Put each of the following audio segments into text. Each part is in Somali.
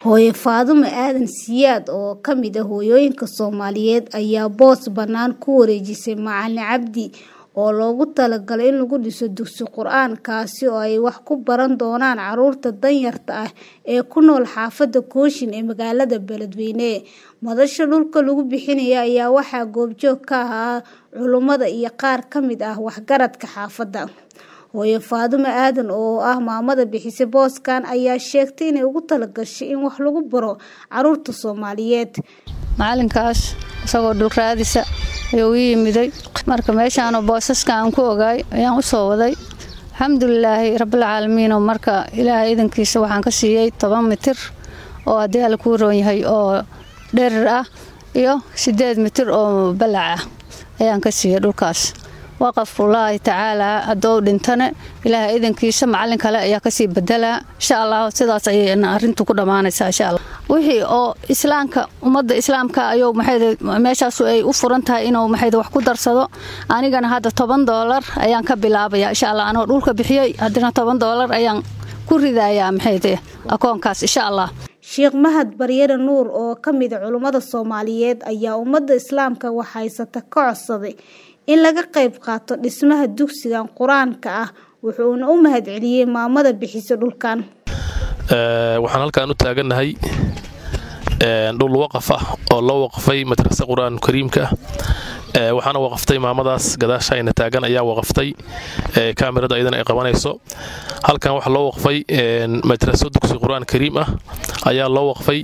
Hooyo Faadumo Aadan Siyaad oo ka mid ah hooyooyinka Soomaaliyeed ayaa boos bannaan ku wareejisay Macalin Cabdi oo loogu talagalay in lagu dhiso dugsi Qur'aan kaasi oo ay wax ku baran doonaan carruurta danyarta ah ee ku nool xaafadda Kooshin ee magaalada Beledweyne. Madasha dhulka lagu bixinayo ayaa waxaa goobjoog ka ahaa culummada iyo qaar ka mid ah waxgaradka xaafadda. Hooyo Faadumo Aadan oo ah maamada bixisay booskan ayaa sheegtay inay ugu talagashay in wax lagu baro carruurta Soomaaliyeed. macalinkaas isagoo dhul raadisa ayuu ii yimiday marka meeshaanoo boosaska aan ku ogaay ayaan u soo waday alxamdulilaahi rabbilcaalamiin oo marka ilaahay idankiisa waxaan ka siiyey toban mitir oo haddii alla kuu roon yahay oo dherer ah iyo siddeed mitir oo balac ah ayaan ka siiyey dhulkaas waqafullaahi tacaalaa haddou dhintane ilaahay idankiisa macalin kale ayaa kasii bedelaa insha allah sidaas ayay arrintu ku dhammaanaysaa insha allah wixii oo islaamka ummadda islaamka ayuu maxay meeshaas ay u furan tahay inuu maxay wax ku darsado anigana hadda toban doolar ayaan ka bilaabaya insha allah anoo dhulka bixiyey haddana toban doolar ayaan ku ridayaa maxay akoonkaas insha allah Sheekh Mahad Baryere Nuur oo ka mid ah culummada Soomaaliyeed ayaa ummadda islaamka wax haysata ka codsaday in laga qayb qaato dhismaha dugsigan qur-aanka ah wuxuuna u mahadceliyey maamada bixisa dhulkan waxaan halkaan u taagannahay dhul waqaf ah oo loo waqfay madrasa qur-aan kariimka ah waxaana waqaftay maamadaas gadaashayna taagan ayaa waqaftay kaamirada ayadana ay qabanayso halkan waxaa loo waqfay madraso dugsi qur-aan kariim ah ayaa loo waqfay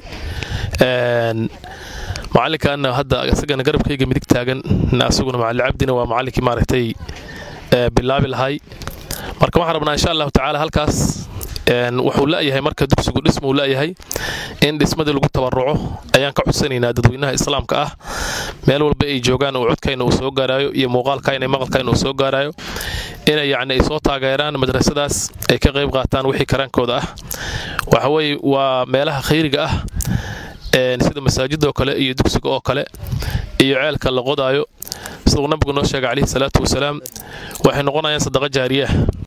macalinkaana hadda isagana garabkayga midig taagan asaguna macalin cabdina waa macalinkii maaragtay bilaabi lahay marka waxaan rabnaa insha allahu tacaala halkaas wuxuu la'yahay marka dugsigu dhismuu la'yahay in dhismadii lagu tabaruco ayaan ka codsanaynaa dadweynaha islaamka ah meel walba ay joogaan uu codkayna uu soo gaaraayo iyo muuqaalkayna maqalkayna uu soo gaaraayo inay yacni ay soo taageeraan madrasadaas ay ka qayb qaataan wixii karaankooda ah waxa weeye waa meelaha khayriga ah sida masaajidoo kale iyo dugsiga oo kale iyo ceelka la qodaayo siduu nabigu noo sheegay calayhi salaatu wasalaam waxay noqonayaan sadaqa jaariyaah